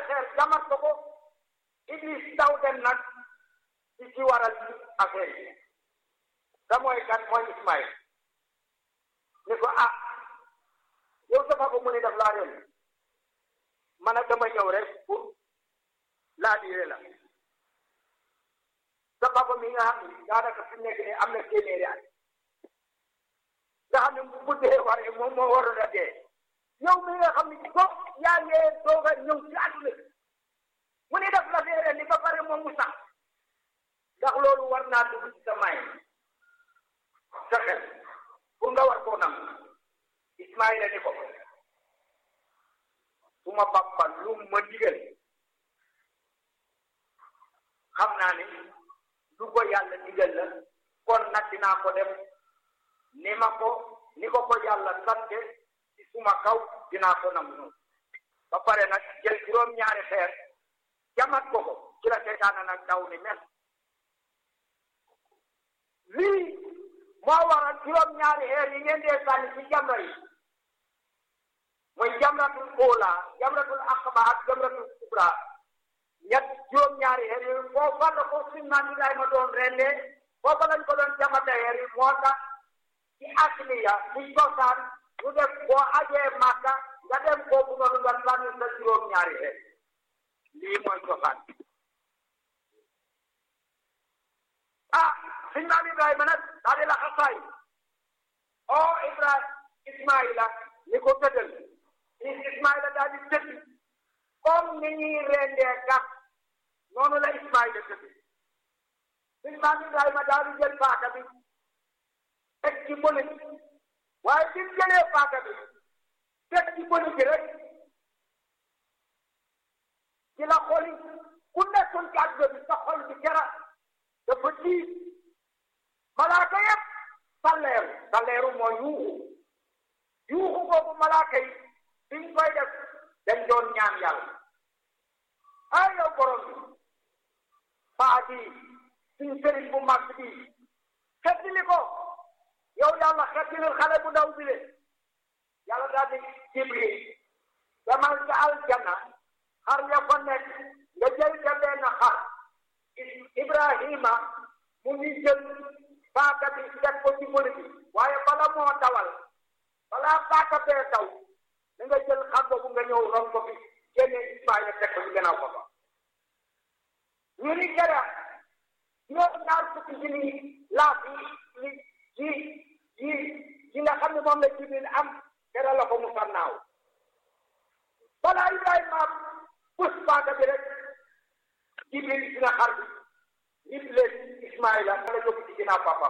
xeer jamat ko ko Iblis daw dem nag ci ci waral ci affaire yi da mooy kan mooy Ismaïl ni ko ah yow dafa ko mu ne daf laa yoon man ak dama ñëw rek pour laa diire la sa papa mi nga xam ne daanaka fi nekk nii am na téeméeri at nga xam ne bu guddee waree moom moo waroon a dee yow mi nga xam ne ko yaa ngi doog a ñëw ci àdduna mu ne daf la feere ni ba pare moom mu sax ndax loolu war naa dugg ci sa may sa xel pour nga war koo nam Ismaïla ni ko suma papa lu ma digal xam naa ni lu ko yàlla digal la kon nag dinaa ko def ni ma ko ni ko ko yàlla sante ci suma kaw dinaa ko nam noonu ba pare nag jël juróom-ñaari xeer jamat ko ko ci la seytaana nag daw ni mel lii moo waral juróom-ñaari xeer yi ngeen dee sànni ci jamra yi mooy jamratul oola jamratul aqaba ak jamratul kubra ñett juróom-ñaari xeer yooyu foofa la ko suñ maam Ibrahima doon rendee foofa lañ ko doon jamate xeer yi moo tax ci asliya ci cosaan ñu def boo ajee Màkka nga dem kooku noonu nga sànni sa juróom-ñaari xeer lii mooy cosaan ah suñ maam Ibrahima nag daa di la xasaay o Ibrahima Ismaïla ni ko tëddal Ismaïla daal di tëdd comme ni ñuy rendee gas noonu la Ismaïla tëdd suñ maam Ibrahima daal di jël paaka bi teg ci bële waaye bi mu jëlee paaka bi teg ci bële bi rek ci la xoli ku nekkoon ci àdduna bi sa xol bi kera dafa tiit malaaka yëpp salleeru salleeru mooy yuuxu yuuxu boobu malaaka yi biñ koy def dañ doon ñaan yàlla ay yow borom bi paa bi suñ sëriñ bu mag bi xettili ko yow yàlla xettilil xale bu ndaw bi le yàlla daal di jibril demal ca aljanna xar ya fa nekk nga jël ca benn xar ibrahima mu ngi jël paaka bi teg ko ci bëri bi waaye bala moo dawal balaa paaka bee daw da nga jël xar boobu nga ñëw ron ko fi génne ismaila teg ko ci gannaaw ko fa ñu ni jara juróom ñaar fukki junni laaf yi yi yi yi nga xam ne moom la jibril am kera la ko mu sannaaw balaa ibrahima pus paaka bi rek jibril dina xar bi nit leen ismaila la jóg ci ginnaaw papa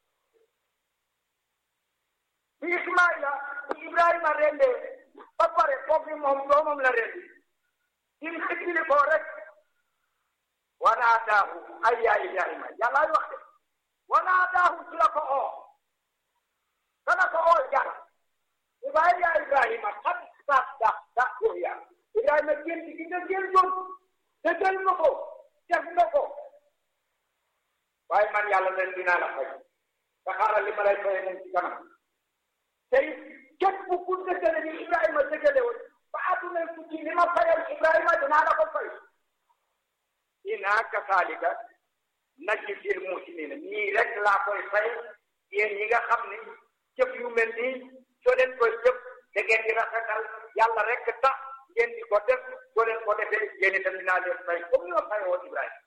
bi ismaila bi ibrahima rendee ba pare foofu moom doomam la rendi im xëccili ko rek wanaadaahu ay yaa ibrahima yàllaay wax de wanaadaahu ci la ko oo kana ko oo jara ibaay yaa ibrahima xat sax dax dax yoya ibrahima génn gi nga génn doon dëggal nga ko def nga ko waaye man yàlla leen dinaa la fay te xaaral li ma lay fay moom ci kanam tey képp ku dëggale ni ibrahima dëggale woon ba àdduna ku ci li ma fayal ibrahima dinaa la ko fay inaa kasaalika najzil muhsiniina nii rek laa koy fay yéen ñi nga xam ni jëf yu mel nii soo leen koy jëf da ngeen di rafetal yàlla rek tax ngeen di ko def soo leen ko defee yéen itam dinaa leen fay comme ni ma fay woon Ibrahima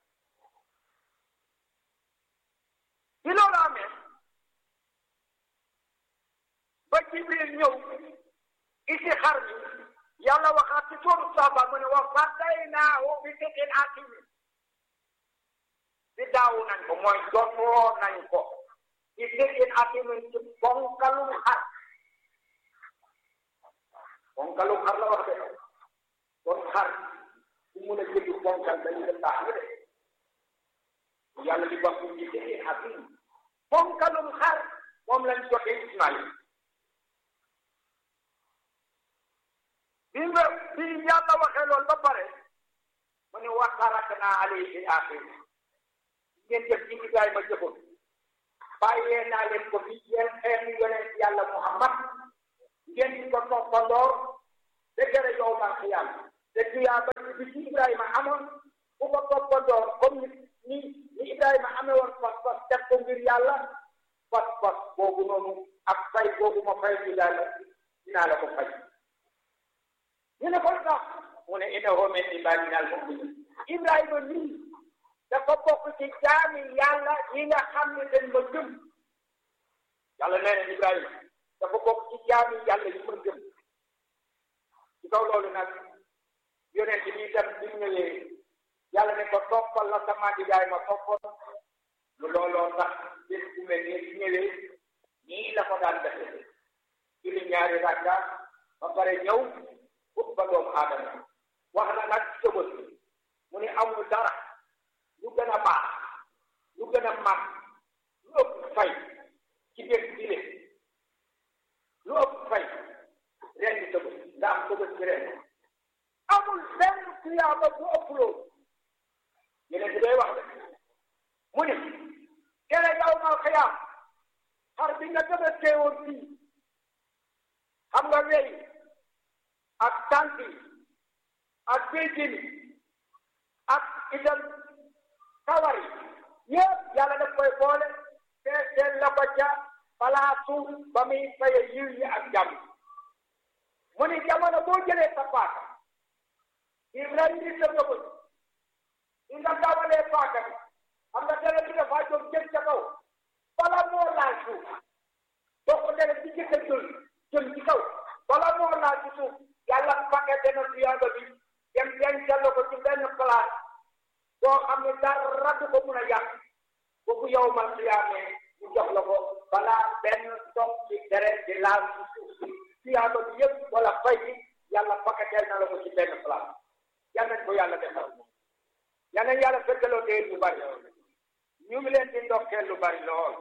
bi loolu amee ba Jibril ñëw isi xar mi yàlla waxaat ci sóoru Saaba mu ne wa fadaynaahu bi zibhin aziim di daawu nañ ko mooy jotoo nañ ko ci zibhin aziim ci bonkalum xar bonkalum xar la wax de kon xar bu mun a jënd bonkal dañu dem baax de yàlla di wax ci zibhin aziim bonkalum xar moom lañ jotee Ismaïl bi nga bi yàlla waxee loolu ba pare mu ne wa taraknaa alayhi fil aaxiriin ngeen jëf ci Ibrahima jëfoon bàyyee naa leen ko fi yéen xeetu yonent yàlla Muhammad ngeen di ko toppandoor ba gërë yow man xiyaam te tuyaaba bi ci Ibrahima amoon ku ko toppandoo comme ni ni Ibrahima amee woon pas-pas def ko ngir yàlla pas-pas boobu noonu ak fay boobu ma fay Ibrahima dinaa la ko fay ñu ne ko sax mu ne innahu min ibadina al-mu'minin Ibrahima nii dafa bokk ci jaami yàlla yi nga xam ne dañ ma gëm yàlla nee na Ibrahima dafa bokk ci jaami yàlla yi ma gëm ci kaw loolu nag yonent bi itam bi mu ñëwee yàlla ne ko toppal la sama digaay ma toppoon lu looloo tax bés bu mel nii su ñëwee nii la ko daan defee julli ñaari rakka ba pare ñëw ut ba doomu aadama wax na nag sëbët mu ne amul dara lu gën a baax lu gën a mag lu ëpp fay ci bés bi de lu ëpp fay ren di sëbët nga am sëbët ci ren amul benn tuyaaba bu ëpp loolu yeneen bi day wax de mu ne kere yow mal xiyaam xar bi nga gën a teewoon fii xam nga wey ak tànk yi ak béjjén yi ak itam kawar yi yëpp yàlla daf koy boole te seen la ko ca palaasu ba muy faye yiw yi ak jàmm mu ni jamono boo jëlee sa paaka Ibrahima ni sa bëgg di nga dawalee paaka bi xam nga dara bi dafa jóg jëm ca kaw bala moo laal suuf boo ko dere ci jëkk a jël jëm ci kaw bala moo laal ci suuf yàlla paquet na tuyaaba bi dem dencal ko ci benn place boo xam ne dara du ko mun a yàq boobu yow man tuyaamee ñu jox la ko balaa benn toog ci deret di laal ci suuf si tuyaaba bi yëpp wala fay bi yàlla paquetel na la ko ci benn place yal nañ ko yàlla defal yal nañ yàlla fekkaloo dee lu bari ñu ngi leen di ndokkeel lu bari lool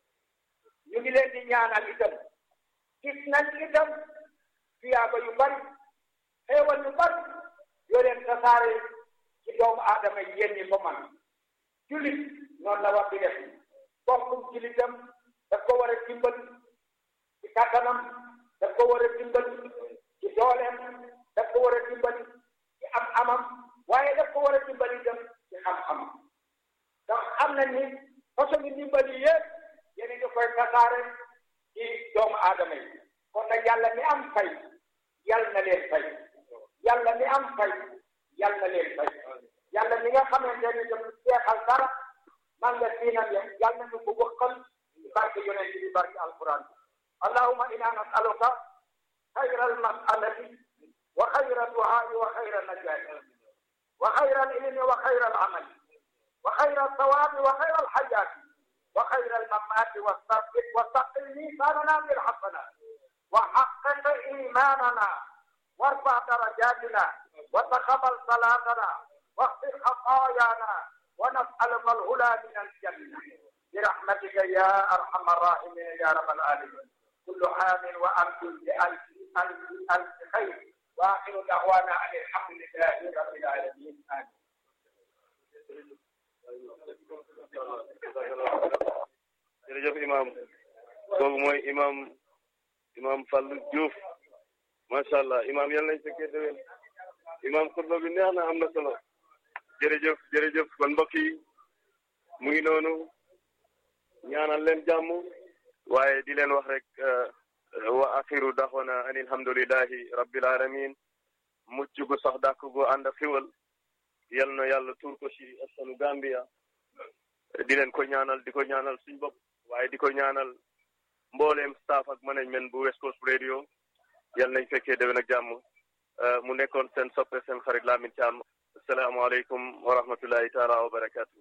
ñu ngi leen di ñaanal itam gis nañ itam tuyaaba yu bari xéewal yu bari yoo leen tasaare ci doomu aadama yi yéen ñi ko man jullit noonu la war di def bokkum jullitam daf ko war a dimbal ci kàttanam daf ko war a dimbal ci dooleem daf ko war a dimbal ci am amam waaye daf ko war a dimbal itam ci xam-xamam ndax xam nañ ni façon ngi dimbal yi yëpp yéen a ngi koy tasaare ci doomu aadama yi kon nag yàlla mi am fay yàlla na leen fay yàlla mi am fay yàlla na leen fay yàlla mi nga xamante ne daf jeexal dara man nga siinam ya yàlla na ñu ko wëqal barke yonent bi barke alquran allahumma inna nasaluka xayra almasalati wa xayra duhaai wa xayra najaati wa xayra alilmi wa xayra alamali wa xayra alsawabi wa xayra alxayaati wa xayra almamaati wasaqil miisaanana bilxasanat wa xaqiq imanana وارفع درجاتنا وتقبل صلاتنا واغفر خطايانا ونسألك الهدى من الجنة برحمتك يا أرحم الراحمين يا رب العالمين كل عام وأنتم بألف ألف ألف خير وآخر دعوانا أن الحمد لله رب العالمين آمين jërëjëf imam kooku mooy imam imam Fallou Diouf macha allah imam yal nañ fekkee déwén imam xutba bi neex na am na solo jërëjëf jërëjëf kon mbokk yi mu ngi noonu ñaanal leen jàmm waaye di leen wax rek wa axiru daxwana an alhamdulillahi rabbil alamin mucc gu sax dàkk gu ànd ak xiwal yal na yàlla tuur ko ci askanu Gambia di leen ko ñaanal di ko ñaanal suñ bopp waaye di ko ñaanal mbooleem staff ak management bu West Coast Radio yal nañ fekkee déwén ak jàmm mu nekkoon seen soppe seen xarit Lamin Thiam asalaamaaleykum wa rahmatullahi taala wa barakatuh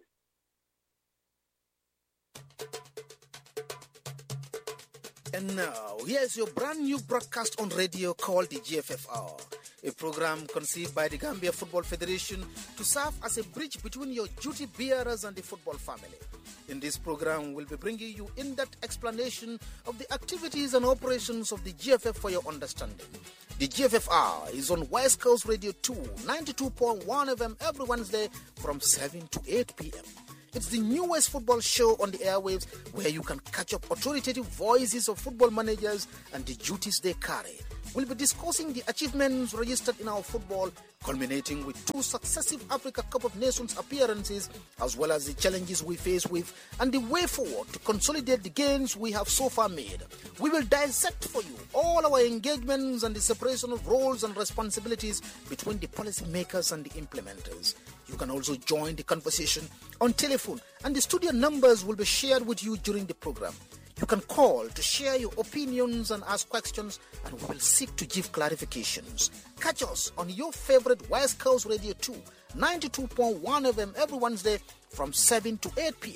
And now, here's your brand new broadcast on radio called the GFFR, a program conceived by the Gambia Football Federation to serve as a bridge between your duty bearers and the football family. In this program, we'll be bringing you in depth explanation of the activities and operations of the GFF for your understanding. The GFFR is on West Coast Radio 2, 92.1 FM every Wednesday from 7 to 8 p.m. It's the newest football show on the airwaves where you can catch up authoritative voices of football managers and the duties they carry. we'll be discussing the achievements registered in our football, culminating with two successive Africa Cup of Nations appearances, as well as the challenges we face with and the way forward to consolidate the gains we have so far made. We will dissect for you all our engagements and the separation of roles and responsibilities between the policymakers and the implementers. You can also join the conversation on telephone, and the studio numbers will be shared with you during the program. You can call to share your opinions and ask questions, and we will seek to give clarifications. Catch us on your favorite West Coast Radio 2, 92.1 FM every Wednesday from 7 to 8 p.m.